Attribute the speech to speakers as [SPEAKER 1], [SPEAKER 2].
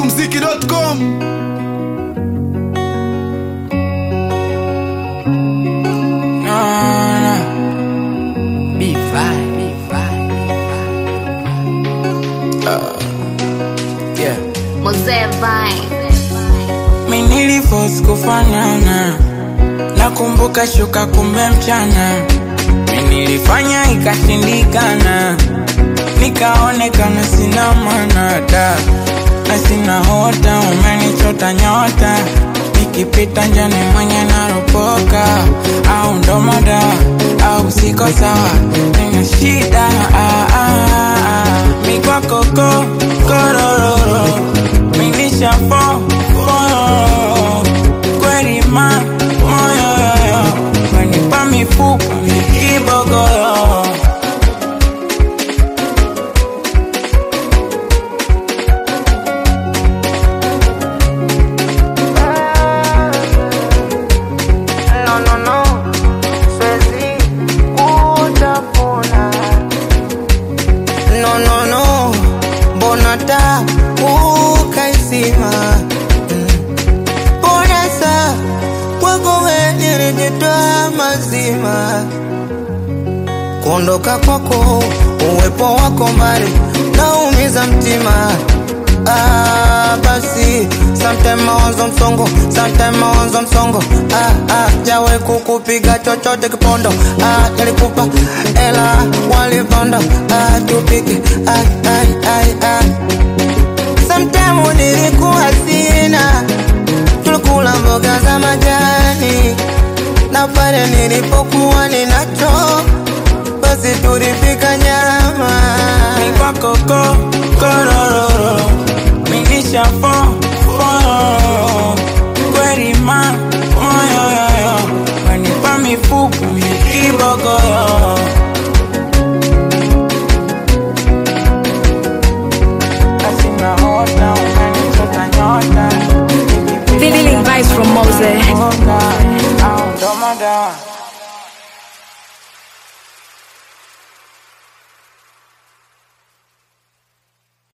[SPEAKER 1] smokumziki.com
[SPEAKER 2] Mozee Vine.
[SPEAKER 3] Mi niliforce kufanana, nakumbuka shuka kumbe mchana. Mi nilifanya ikashindikana, nikaonekana sina maana da na sina hota, umenichota nyota, nikipita njani mwenye naropoka, au ndo mada au siko sawa, nina shida ah, ah, ah. mi kwako ko korororo, mi nishafo moyo kweli ma moyo yoyo, wanipa mifupa kibogoyo No, no, no, siwezi kutafuna. No, no, no, mbona taa ukaizima? Mm. Mbona saa kwako wewe nilijitoa mazima kuondoka kwako, uwepo wako mbali naumiza mtima. Ah, basi sometime mawazo msongo, sometime mawazo msongo. Ah, ah, jawe kukupiga chochote kipondo. Ah, nilikupa ela waliponda. Ah, tupike ai ai ai ai. Sometime nilikuwa sina, tulikula mboga za majani, na pale nilipokuwa ninacho basi tulipika nyama. Ni kwako ko korororo, minisha fo fo kweli ma moyo yoyo, wanipa mifupa kibogoyo. Asina hota, umenichota nyota,
[SPEAKER 4] Feeling vibes from Mose.
[SPEAKER 3] Au ndo madawa